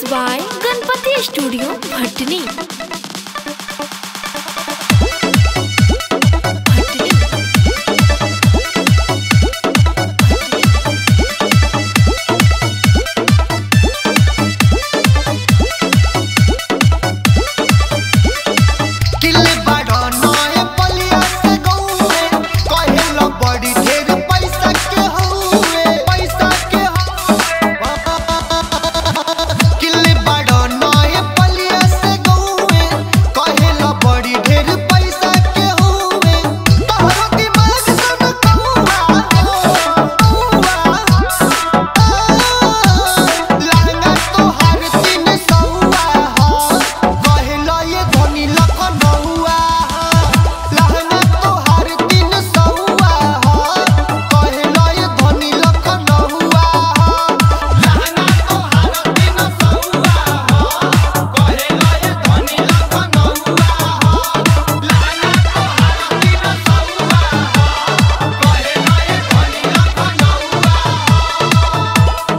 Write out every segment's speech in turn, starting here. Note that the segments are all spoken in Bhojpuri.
by Ganpati Studio, Bhatni. किले बाड़ा नए पलिया से गौए कहेला बड़ी ढेर पैसा के हउए पैसा के हउए किले बाड़ा नए पलिया से गौए कहेला बड़ी ढेर पैसा के हउए तोहरो दिमाग सब कौआ कौआ लहंगा तोहार तीन सौआ ह कहेला ये धनी लखनऊआ लहंगा तोहार तीन सौआ ह कहेला ये धनी लखनऊआ लहंगा तोहार तीन सौआ ह कहेला ये धनी लखनऊआ लहंगा तोहार तीन सौआ ह कहेला ये धनी लखनऊआ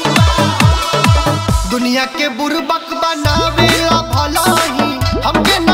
दुनिया के बुरबक बनावेला भलाई हमके न